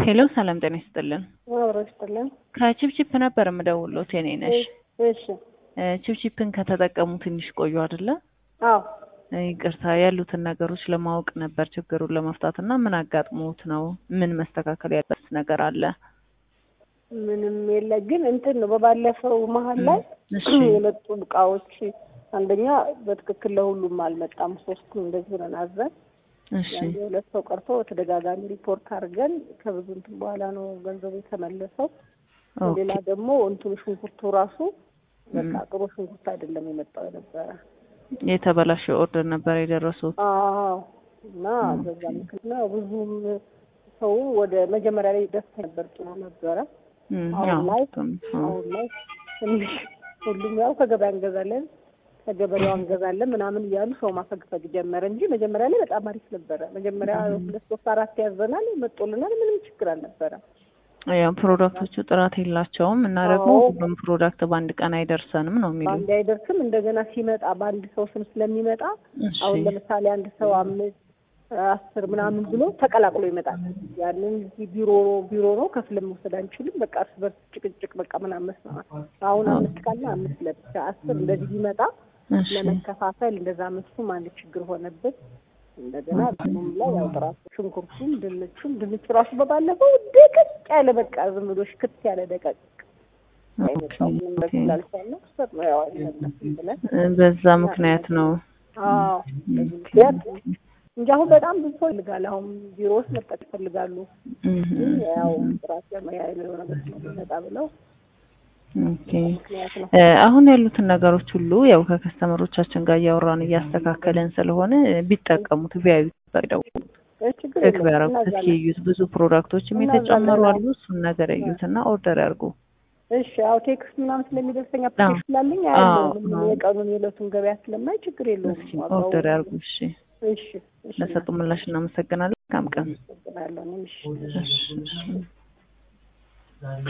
ሄሎ ሰላም ጤና ይስጥልን። አብሮ ይስጥልን። ከቺፕቺፕ ነበር የምደውልዎት የኔ ነሽ። እሺ ቺፕቺፕን ከተጠቀሙ ትንሽ ቆዩ አይደለ? አዎ ይቅርታ ያሉትን ነገሮች ለማወቅ ነበር ችግሩን ለመፍታት እና ምን አጋጥሞት ነው? ምን መስተካከል ያለበት ነገር አለ? ምንም የለ ግን እንትን ነው በባለፈው መሀል ላይ እሺ የመጡ እቃዎች አንደኛ በትክክል ለሁሉም አልመጣም። ሶስቱ እንደዚህ ሆነን አዘን እሺ አንድ የሁለት ሰው ቀርቶ በተደጋጋሚ ሪፖርት አድርገን ከብዙ እንትን በኋላ ነው ገንዘቡ የተመለሰው። ኦኬ ሌላ ደግሞ እንትኑ ሽንኩርቱ ራሱ በቃ ጥሩ ሽንኩርት አይደለም የመጣው የነበረ። የተበላሸ ኦርደር ነበር የደረሱት። አዎ እና በዛ ምክንያት ብዙም ሰው ወደ መጀመሪያ ላይ ደስ ነበር፣ ጥሩ ነበረ። እም፣ አሁን ያው ላይ እሱም፣ አዎ። አሁን ላይ ትንሽ ሁሉም ያው ከገበያ እንገዛለን ከገበሬው እንገዛለን ምናምን እያሉ ሰው ማፈግፈግ ጀመረ እንጂ መጀመሪያ ላይ በጣም አሪፍ ነበረ። መጀመሪያ ሁለት ሶስት አራት ያዘናል መጦልናል፣ ምንም ችግር አልነበረም። ያው ፕሮዳክቶቹ ጥራት የላቸውም እና ደግሞ አዎ። ሁሉም ፕሮዳክት በአንድ ቀን አይደርሰንም ነው የሚሉ። በአንድ አይደርስም። እንደገና ሲመጣ በአንድ ሰው ስም ስለሚመጣ እሺ አሁን ለምሳሌ አንድ ሰው አምስት አስር ምናምን ብሎ ተቀላቅሎ ይመጣል። ያንን እዚህ ቢሮ ቢሮ ነው ከፍለን መውሰድ አንችልም። በቃ እርስ በርስ ጭቅጭቅ በቃ ምናምን መስማማት። አሁን አምስት ካለ አምስት ለብቻ አስር እንደዚህ ቢመጣ እሺ ለመከፋፈል እንደዛ መስኩም አንድ ችግር ሆነብን። እንደገና እንትኑም ላይ ያው ጥራቱ ሽንኩርቱም ድንቹም ድንቹ ራሱ በባለፈው ደቀቅ ያለ በቃ ዝም ብሎ ሽክት ያለ ደቀቅ አይመጣም። ምንም ኦኬ። በዚህ ላልቻለ ሰጥ ነው ያው አይመለስም ብለን በዛ ምክንያት ነው። አዎ በዚህ ምክንያት እንጂ አሁን በጣም ብዙ ሰው ይፈልጋል። አሁን ቢሮ ውስጥ መጠቅ ይፈልጋሉ። እም፣ ግን ያው ጥራት ለመያ የሚለው ነገር ስለሚመጣ ብለው ኦኬ ምክንያት ነው። እ፣ አሁን ያሉትን ነገሮች ሁሉ ያው ከከስተመሮቻችን ጋር እያወራን እያስተካከለን ስለሆነ ቢጠቀሙት ቢያዩ ፈቅደው እ፣ ችግር ቼክ የለም ቢያደርጉት እስኪ እናዛለን። እዩት። ብዙ ፕሮዳክቶችም እናዛለን። የተጨመሩ አሉ። እሱን ነገር እዩት እና ኦርደር ያርጉ። እሺ ያው ቴክስት ምናምን ስለሚደርሰኝ አዎ። አፕሊኬሽን ስላለኝ አዎ፣ አያለሁ። አዎ። የቀኑን የዕለቱን ገበያ ስለማይ ችግር የለውም። እስኪ ዋጋው- ኦርደር ያርጉ። እሺ እሺ እሺ ለሰጡ ምላሽ እናመሰግናለን። መልካም ቀን። አመሰግናለሁ። እኔም እሺ እሺ፣ እሺ።